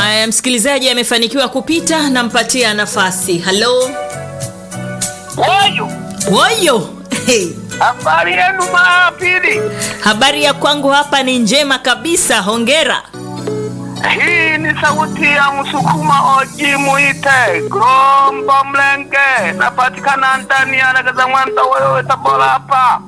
Haya, msikilizaji amefanikiwa kupita, nampatia nafasi. Halo Wayo, woyo. Hey. habari yenu maapili? Habari ya kwangu hapa ni njema kabisa, hongera. Hii ni sauti ya Msukuma Oji Muite Gombo Mlenge, napatikana ndani ya Legeza Mwanda, wewe Tabora hapa.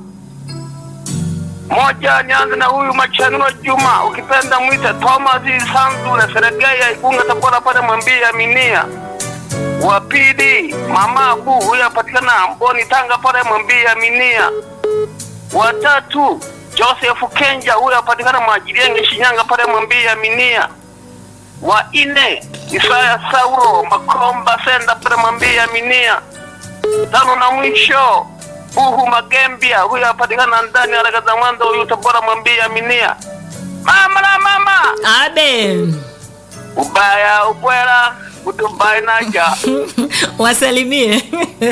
Moja, nianze na huyu Machanuro Juma, ukipenda mwite Thomas Sanzule Seregeya Igunga Tabora pale mwambie Aminia. Wa pili, mama Abu huyu apatikana Mboni Tanga pale mwambie Aminia. Wa tatu, Joseph Kenja huyu apatikana Mwajirienge Shinyanga pale mwambie Aminia. Wa ine, Isaya Sauro Makomba Senda pale mwambie Aminia. Tano na mwisho Buhu Magembia huyu apatikana ndani ya Legeza Mwanda huyu Tabora mwambie Aminia. Mama na mama, Abe ubaya ubwela utumbai naja. wasalimie.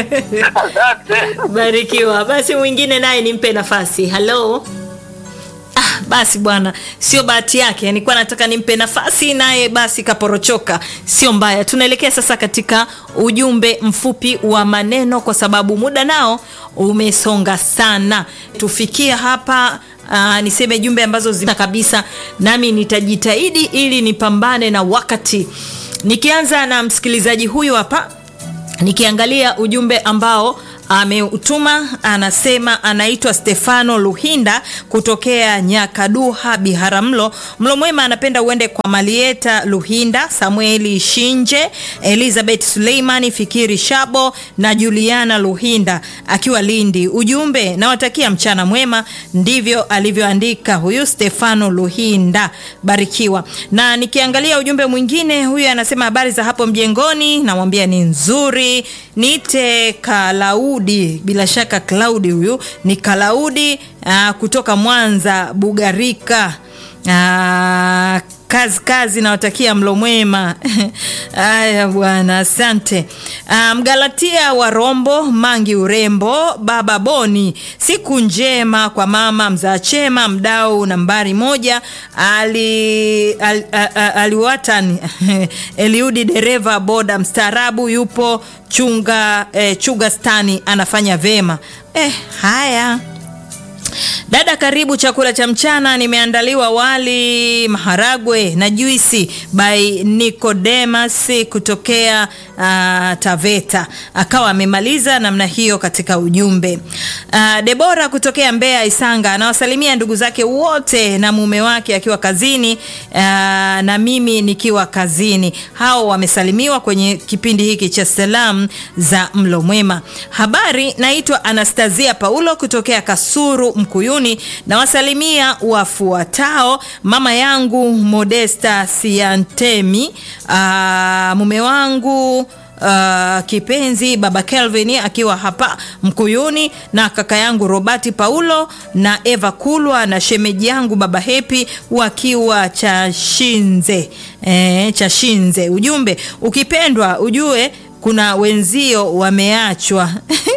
Asante. Barikiwa. Basi mwingine naye nimpe nafasi. Halo. Ah, basi bwana, sio bahati yake, nilikuwa nataka nimpe nafasi naye, basi kaporochoka. Sio mbaya. Tunaelekea sasa katika ujumbe mfupi wa maneno, kwa sababu muda nao umesonga sana. Tufikie hapa Uh, niseme jumbe ambazo zina kabisa, nami nitajitahidi ili nipambane na wakati. Nikianza na msikilizaji huyu hapa nikiangalia ujumbe ambao ameutuma anasema anaitwa Stefano Luhinda kutokea Nyakaduha Biharamulo. Mlo mwema anapenda uende kwa Malieta Luhinda, Samueli Shinje, Elizabeth Suleimani, Fikiri Shabo na Juliana Luhinda akiwa Lindi. Ujumbe nawatakia mchana mwema, ndivyo alivyoandika huyu Stefano Luhinda. Barikiwa. Na nikiangalia ujumbe mwingine, huyu anasema habari za hapo mjengoni, namwambia ni nzuri. Nite Kalaudi, bila shaka Klaudi huyu ni Kalaudi aa, kutoka Mwanza Bugarika. Aa, kazi kazi, nawatakia mlo mwema. Haya bwana, asante. Aa, Mgalatia wa Rombo Mangi Urembo, baba Boni, siku njema kwa mama mzaa chema, mdau nambari moja ali, ali, aliwatan Eliudi dereva boda mstaarabu yupo chunga eh, chuga stani anafanya vema eh, haya Dada, karibu chakula cha mchana. Nimeandaliwa wali, maharagwe na juisi by Nicodemus kutokea uh, Taveta. Akawa amemaliza namna hiyo katika ujumbe. Uh, Debora kutokea Mbeya Isanga anawasalimia ndugu zake wote na mume wake akiwa kazini uh, na mimi nikiwa kazini. Hao wamesalimiwa kwenye kipindi hiki cha salamu za mlo mwema. Habari, naitwa Anastasia Paulo kutokea Kasuru Mkuyuni na wasalimia wafuatao: mama yangu Modesta Siantemi, aa, mume wangu uh, kipenzi baba Kelvin akiwa hapa Mkuyuni, na kaka yangu Robati Paulo na Eva Kulwa na shemeji yangu baba Hepi wakiwa Chashinze. E, Chashinze. Ujumbe, ukipendwa ujue kuna wenzio wameachwa.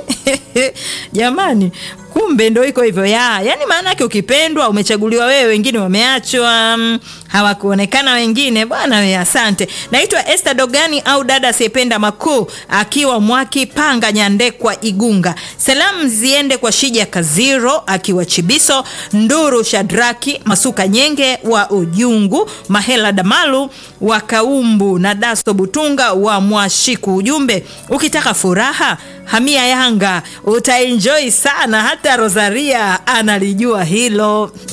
Jamani, kumbe ndo iko hivyo ya yani, maana yake ukipendwa umechaguliwa wewe, wengine wameachwa, mm, hawakuonekana wengine. Bwana we, asante. Naitwa Esther Dogani au dada asiyependa makuu, akiwa Mwaki Panga Nyandekwa Igunga. Salamu ziende kwa Shija Kaziro akiwa Chibiso, Nduru Shadraki Masuka Nyenge wa Ujungu, Mahela Damalu wa Kaumbu na Daso Butunga wa Mwashiku. Ujumbe, ukitaka furaha hamia Yanga utaenjoy sana, hata Rosaria analijua hilo.